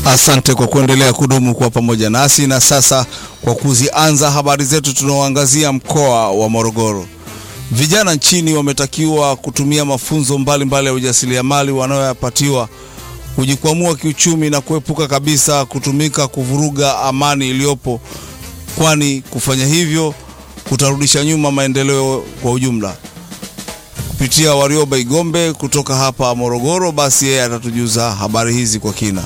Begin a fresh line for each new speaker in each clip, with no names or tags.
Asante kwa kuendelea kudumu kwa pamoja nasi. Na sasa kwa kuzianza habari zetu, tunaoangazia mkoa wa Morogoro. Vijana nchini wametakiwa kutumia mafunzo mbalimbali ya ujasiriamali wanayoyapatiwa kujikwamua kiuchumi na kuepuka kabisa kutumika kuvuruga amani iliyopo, kwani kufanya hivyo kutarudisha nyuma maendeleo kwa ujumla. Kupitia Warioba Igombe kutoka hapa Morogoro, basi yeye atatujuza habari hizi kwa kina.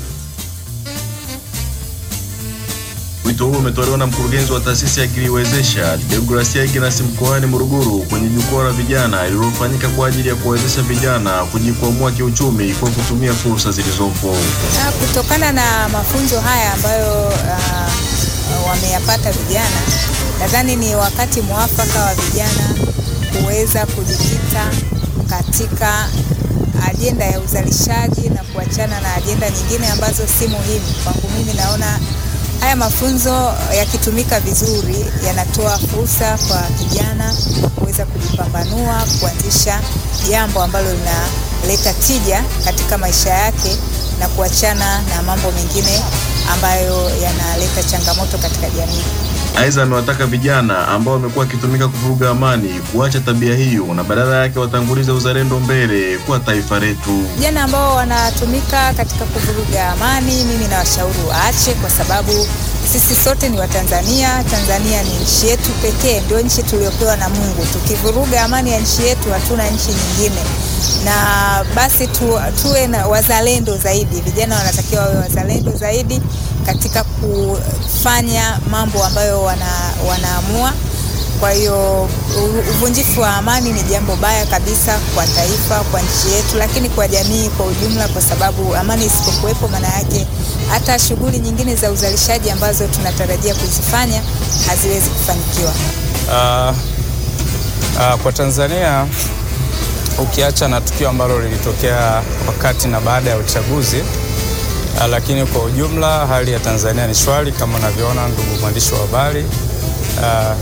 Wito huu umetolewa na mkurugenzi wa taasisi ya Kiliwezesha Deogracia Ignas mkoani Morogoro kwenye jukwaa la vijana lililofanyika kwa ajili ya kuwawezesha vijana kujikwamua kiuchumi kwa kutumia fursa zilizopo.
Kutokana na mafunzo haya ambayo uh, wameyapata vijana, nadhani ni wakati mwafaka wa vijana kuweza kujikita katika ajenda ya uzalishaji na kuachana na ajenda nyingine ambazo si muhimu. Kwangu mimi naona haya mafunzo yakitumika vizuri yanatoa fursa kwa kijana kuweza kujipambanua, kuanzisha jambo ambalo linaleta tija katika maisha yake na kuachana na mambo mengine ambayo yanaleta changamoto katika jamii.
Aidha, amewataka vijana ambao wamekuwa wakitumika kuvuruga amani kuacha tabia hiyo na badala yake watangulize uzalendo mbele kwa taifa letu.
Vijana ambao wanatumika katika kuvuruga amani, mimi nawashauri waache, kwa sababu sisi sote ni Watanzania. Tanzania ni nchi yetu pekee, ndio nchi tuliyopewa na Mungu. Tukivuruga amani ya nchi yetu, hatuna nchi nyingine, na basi tu, tuwe na wazalendo zaidi. Vijana wanatakiwa wawe wazalendo zaidi katika kufanya mambo ambayo wana, wanaamua. Kwa hiyo uvunjifu wa amani ni jambo baya kabisa kwa taifa, kwa nchi yetu, lakini kwa jamii kwa ujumla, kwa sababu amani isipokuwepo, maana yake hata shughuli nyingine za uzalishaji ambazo tunatarajia kuzifanya haziwezi kufanikiwa.
Uh, uh, kwa Tanzania ukiacha na tukio ambalo lilitokea wakati na baada ya uchaguzi uh, lakini kwa ujumla hali ya Tanzania ni shwari kama unavyoona, ndugu mwandishi wa habari. Uh,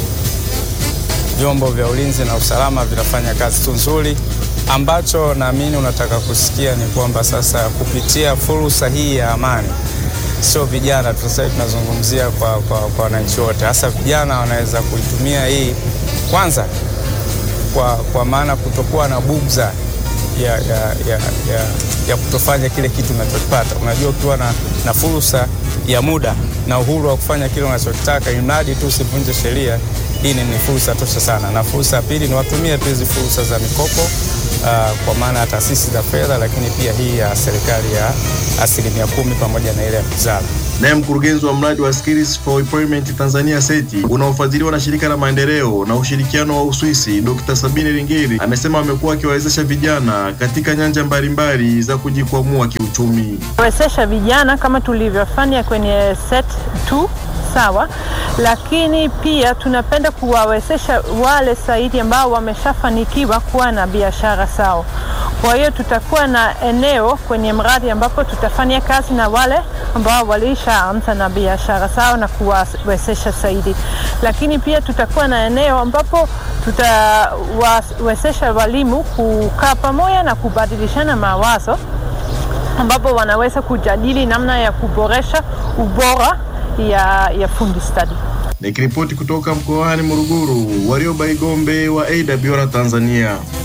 vyombo vya ulinzi na usalama vinafanya kazi tu nzuri. Ambacho naamini unataka kusikia ni kwamba sasa kupitia fursa hii ya amani, sio vijana tu, sasa tunazungumzia kwa, kwa, kwa wananchi wote, hasa vijana wanaweza kuitumia hii kwanza kwa, kwa maana kutokuwa na bugza ya, ya, ya, ya, ya kutofanya kile kitu unachokipata. Unajua, ukiwa na, na fursa ya muda na uhuru wa kufanya kile unachokitaka, imradi tu usivunje sheria, hii ni fursa tosha sana. Na fursa ya pili ni watumie tu hizi fursa za mikopo uh, kwa maana ya taasisi za fedha, lakini pia hii ya serikali ya asilimia kumi pamoja na ile ya wizara.
Naye mkurugenzi wa mradi wa Skills for Employment Tanzania SETI unaofadhiliwa na shirika la maendeleo na ushirikiano wa Uswisi, Dr. Sabine Ringeri amesema amekuwa akiwawezesha vijana katika nyanja mbalimbali za kujikwamua kiuchumi.
Wezesha vijana kama tulivyofanya kwenye set 2 sawa, lakini pia tunapenda kuwawezesha wale zaidi ambao wameshafanikiwa kuwa na biashara zao. Kwa hiyo tutakuwa na eneo kwenye mradi ambapo tutafanya kazi na wale ambao walishaanza na biashara zao na kuwawezesha zaidi, lakini pia tutakuwa na eneo ambapo tutawawezesha walimu kukaa pamoja na kubadilishana mawazo, ambapo wanaweza kujadili namna ya kuboresha ubora ya, ya fundi stadi.
Nikiripoti kutoka mkoani Morogoro, Warioba Igombe wa AWR Tanzania.